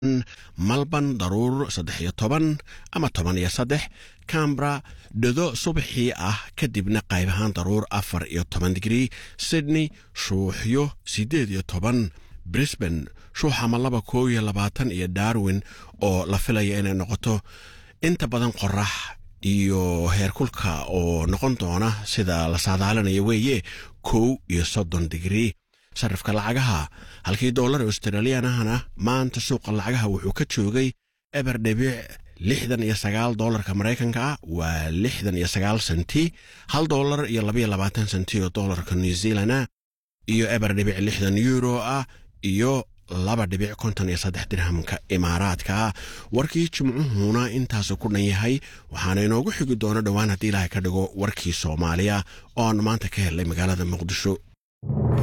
malban daruur saddex iyo toban ama toban iyo saddex cambra dhado subaxii ah kadibna qayb ahaan daruur afar iyo toban digrii sydney shuuxyo siddeed iyo toban brisban shuuxama laba koo iyo labaatan iyo darwin oo la filaya inay noqoto inta badan qorax iyo heerkulka oo noqon doona sida la saadaalinaya weeye kow iyo soddon digrii sarifka lacagaha halkii dollar australiyanahana maanta suuqa lacagaha wuxuu ka joogay eber dhibic lixdan iyo sagaal dollarka maraykanka ah waa lixdan iyo sagaal senti hal dollar iyo labaiyo labaatan senti oo dollarka new zealana iyo eber dhibic lixdan euro ah iyo laba dhibic konton iyo saddex dirhamka imaaraadka warkii jimcuhuna intaasu ku dhan yahay waxaana inoogu xigi doono dhowaan haddii ilaahay ka dhigo warkii soomaaliya oo aanu maanta ka helnay magaalada muqdisho